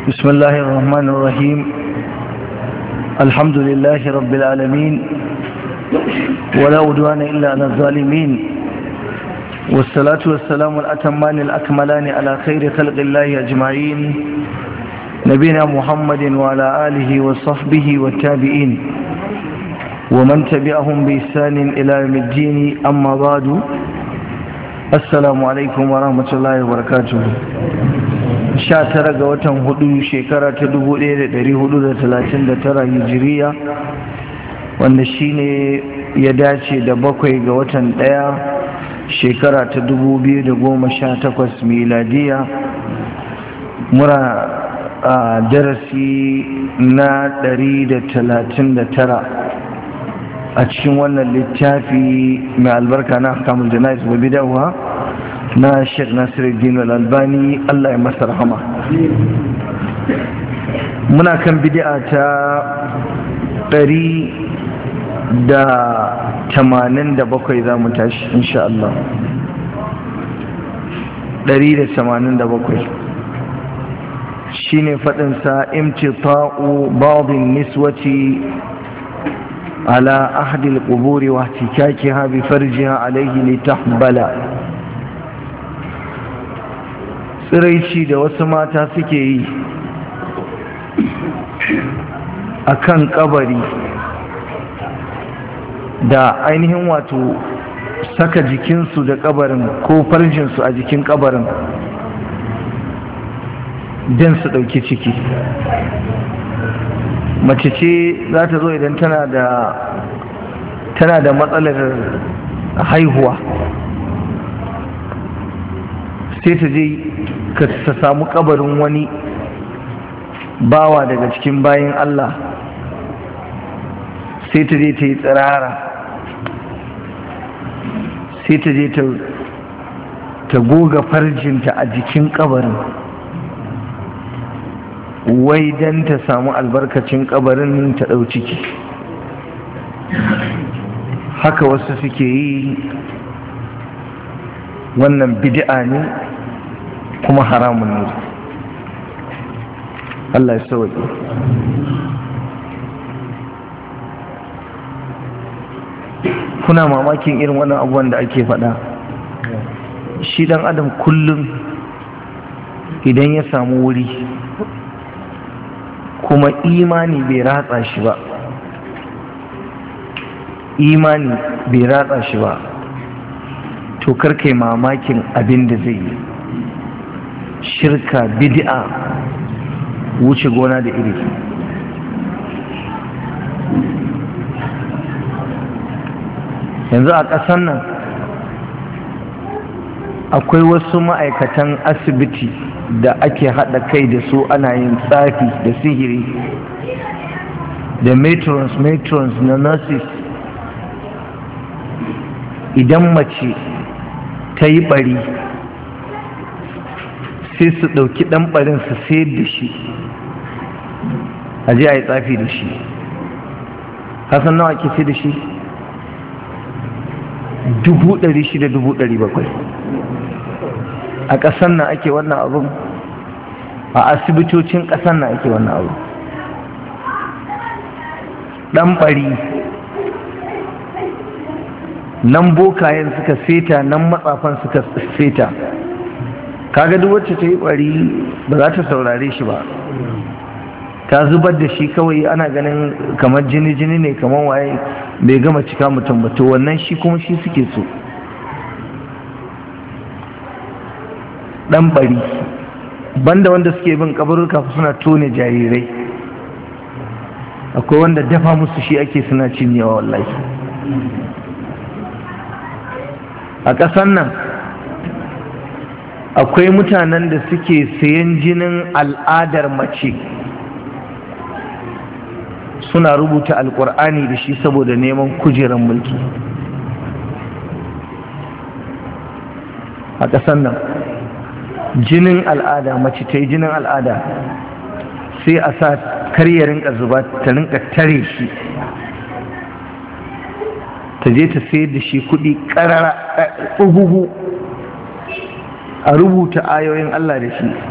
بسم الله الرحمن الرحيم الحمد لله رب العالمين ولا عدوان إلا على الظالمين والصلاة والسلام الأتمان الأكملان على خير خلق الله أجمعين نبينا محمد وعلى آله وصحبه والتابعين ومن تبعهم بإحسان إلى يوم الدين أما بعد السلام عليكم ورحمة الله وبركاته sha tara ga watan hudu shekara ta dubu ɗaya da ɗari hudu da talatin da tara hijiriya wanda shine ya dace da bakwai ga watan ɗaya shekara ta dubu biyu da goma sha takwas miladiya mura a darasi na ɗari da talatin da tara a cikin wannan littafi mai albarka na kamul janais wa bidawa na sheikh nasiruddin al-albani Allah ya masa rahama muna kan bid'a ta ɗari da tamanin da bakwai za mu tashi insha Allah ɗari da tamanin da bakwai shi ne faɗinsa imtita'u ba'adin niswati ala ahdil quburi wa tikakiha bi farjiha alayhi litahbala tsiraici da wasu mata suke yi a kan kabari da ainihin wato saka jikinsu da kabarin ko farjinsu a jikin kabarin don su ɗauki ciki mace ce za ta zo idan tana da tana da matsalar haihuwa sai ta je ka ta samu kabarin wani bawa daga cikin bayan Allah sai ta je ta yi tsirara sai ta je ta goga farjinta a jikin kabarin wai don ta samu albarkacin kabarin ta ɗau ciki haka wasu suke yi wannan bid'a ne kuma haramun ne Allah ya sauke kuna mamakin irin wannan abubuwan da ake faɗa shi dan adam kullum idan ya samu wuri kuma imani bai ratsa shi ba imani bai ratsa shi ba to karkai mamakin abin da zai yi shirka bid'a wuce gona da iri yanzu a ƙasar nan akwai wasu ma'aikatan asibiti da ake haɗa kai da su ana yin tsafi da sihiri da matrons matrons na nurses idan mace ta yi ɓari sai su ɗauki ɗan ɓarin su sayar da shi a je a yi tsafi da shi hasan nawa ake sai da shi dubu ɗari shida dubu ɗari bakwai a ƙasar nan ake wannan abin a asibitocin ƙasar nan ake wannan abu ɗan ɓari nan bokayen suka seta nan matsafan suka seta kaga duk wacce ta yi bari ba za ta saurare shi ba ta zubar da shi kawai ana ganin kamar jini-jini ne kamar waye bai gama cika mutum ba to wannan shi kuma shi suke so dan bari banda wanda suke bin kabarurka suna tone jarirai akwai wanda dafa musu shi ake suna cinyewa wallahi a ƙasan nan akwai mutanen da suke sayan jinin al'adar mace suna rubuta alkur'ani da shi saboda neman kujerar mulki a ƙasar nan jinin al'ada mace ta yi jinin al'ada sai a sa karya rinka zuba ta rinka tare shi ta je ta sayar da shi kuɗi ƙarara a rubuta ayoyin Allah da shi